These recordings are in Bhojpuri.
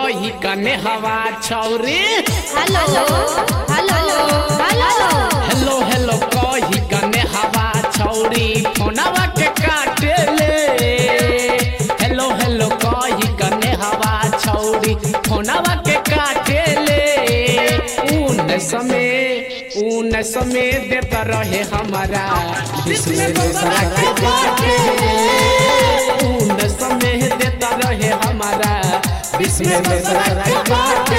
कही कने हवा छौरी hello hello hello hello hello कही कने हवा छौरी फोनवा के काटे ले हेलो हेलो कही कने हवा छौरी फोनवा के काटे ले ऊन समय ऊन समय देता रहे हमारा जिसमें दूसरा के बाटे ऊन समय देता रहे हमारा जिसमें दूसरा के बाटे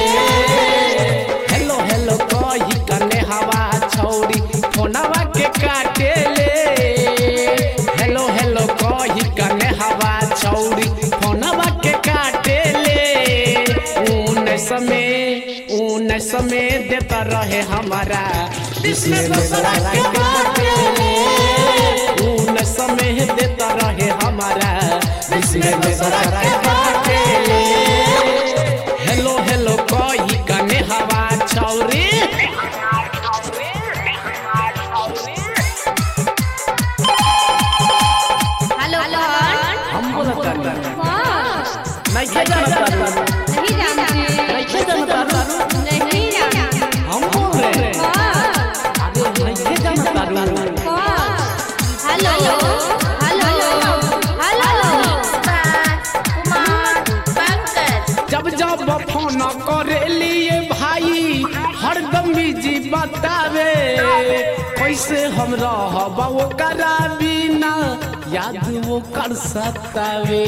हेलो हेलो कही कने हवा छौरी फोनवा के काटे ले हेलो हेलो कही कने हवा छौरी फोनवा के काटे ले ऊन समय ऊन समय देता रहे हमारा जिसमें दूसरा के काटे ले ऊन समय देता रहे हमारा जिसमें दूसरा के काटे ले हेलो हेलो कही कने हवा छौरी हेलो हम बोलता हाँ नहीं के जानता नहीं जानते नहीं के जानता नहीं जानते हम बोल रहे हैं हाँ नहीं के जानता हाँ hello hello hello Kumar Pankaj जब जब फोन करे लिए भाई हरदम बिजी बतावे कैसे हम रहब वो करा बिना याद वो कर सतावे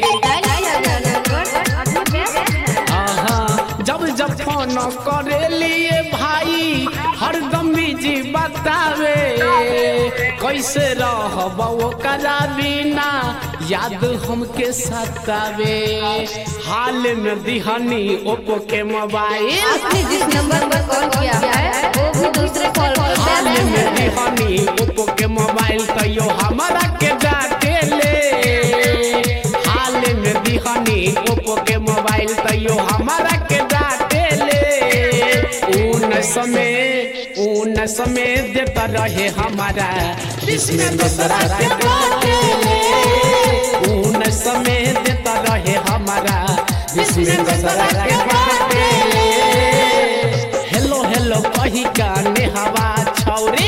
आहा, जब जब फोन करे लिए भाई हरदम बिजी बतावे कैसे रहब वो करा बिना याद हमके सतावे हाल में दिहनी ओप्पो के मोबाइल आपने जिस नंबर पर कॉल किया है वो भी दूसरे कॉल पर हाल बैलेंस में है दिहनी ओप्पो के मोबाइल तैयो हमारा के डाटे ले हाल में दिहनी ओप्पो के मोबाइल तैयो हमारा के डाटे ले ऊन समय ऊन समय देता रहे हमारा जिसमें दूसरा के डाटे ले ऊन समय देता रहे हमारा जिसमें दूसरा के डाटे ले हेलो हेलो कही काने हवा छौरी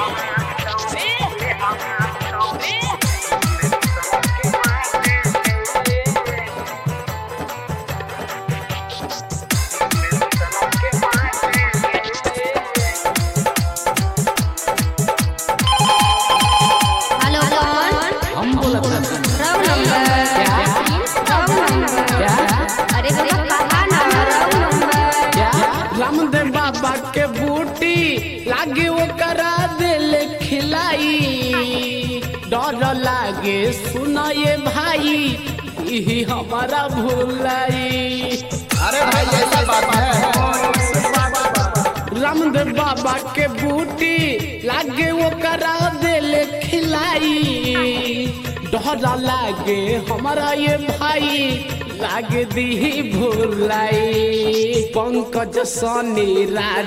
हेलो कौन हम बोलत हन। रॉन्ग नंबर क्या रॉन्ग नंबर क्या अरे भैया कहा नंबर रॉन्ग नंबर क्या रामदेव बाबा के बूटी लागे वो करा दिल खिलाई डर लागे सुनाए भाई यही हमारा भूलाई अरे भाई ऐसा बात है रामदेव बाबा के बूटी लागे वो करा दिल खिलाई डरा लागे हमारा ये भाई लागे दी भूलाई पंकज सनी राज